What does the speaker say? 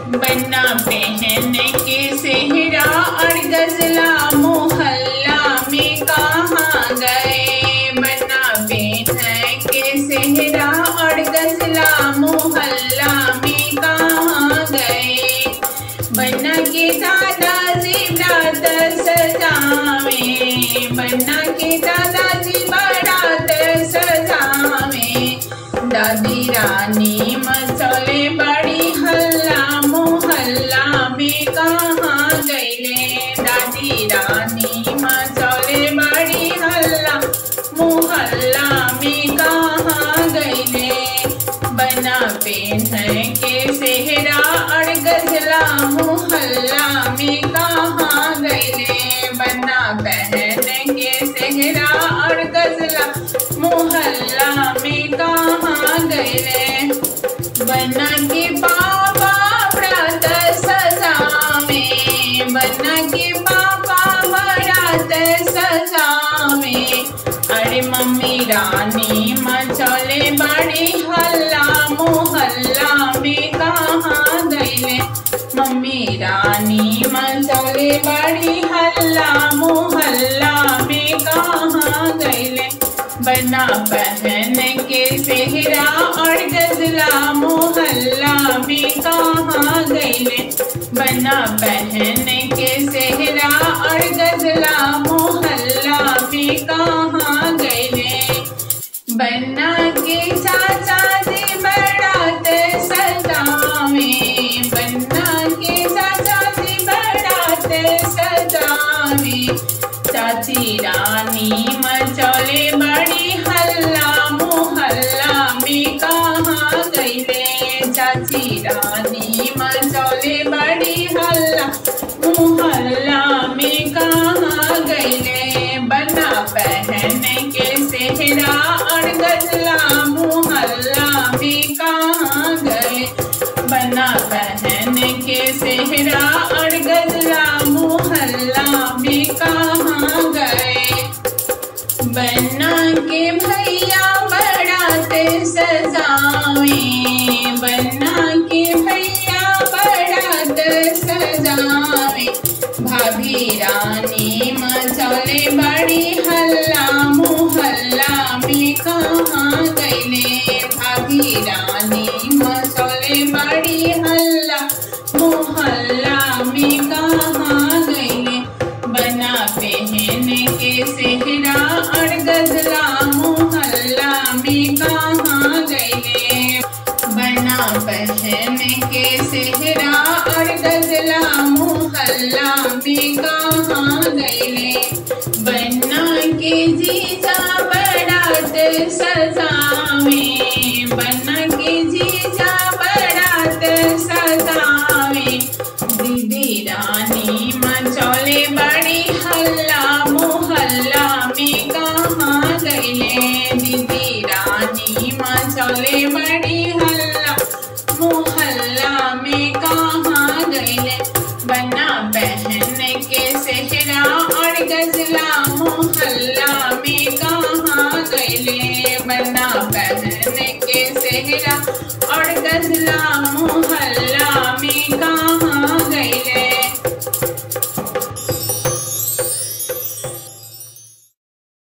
बन्ना पहन के सेहरा और गजला मोहल्ला में कहाँ गए बन्ना पहन के सेहरा और गजला मोहल्ला में कहाँ गए बन्ना के दादाजी रात सजावे बन्ना के दादाजी बारात सजावे दादी रानी मचले बड़ी हल्ला मोहल्ला में कहाँ गईले दादी रानी मचले बड़ी हल्ला मोहल्ला में कहाँ गईले बना पेन के सेहरा और गजला मोहल्ला में कहाँ गईले बना पहन के सेहरा और गजला मोहल्ला में कहाँ गईले बना के पापा व्रत सजावे बना के पापा व्रत सजावे अरे मम्मी रानी मचले बड़ी हल्ला मोहल्ला में कहाँ गईले मम्मी रानी मचले बड़ी हल्ला मोहल्ला में कहाँ गईले बना पहन के सेहरा और गजला मोहल्ला में कहाँ गईले बना पहन के सेहरा और गजला मोहल्ला में कहाँ गईले बन्ना के चाचा जी बरात सजावे बन्ना के चाचा जी बरात सजावे चाची रानी मचौले बड़ी हल्ला मोहल्ला में कहाँ गईले चाची रानी मचौले बड़ी हल्ला मोहल्ला में कहाँ गईले बना पहन के सेहरा और गजला मोहल्ला में कहाँ गए बना पहन के सेहरा और गजला मोहल्ला में कहाँ गए बन्ना के भैया बरात सजावे बन्ना के भैया बरात सजावे भाभी रानी मचौले बड़ी हल्ला मोहल्ला में कहाँ गईले भाभी रानी मचौले बड़ी हल्ला मोहल्ला में कहाँ गईले बना पहन के सेहरा और गजला मोहल्ला में कहाँ गईले बना पहन के सेहरा और गजला मोहल्ला में कहाँ गईले बन्ना के जीजा बरात सजावे बन्ना के जीजा बरात सजावे दीदी रानी मचौले बड़ी हल्ला मोहल्ला में कहाँ गईले दीदी रानी मचौले बड़ी हल्ला मोहल्ला में कहाँ गईले बना बहन के सेहरा और गजला मोहल्ला में कहाँ गईले बना बहन के सेहरा और गजला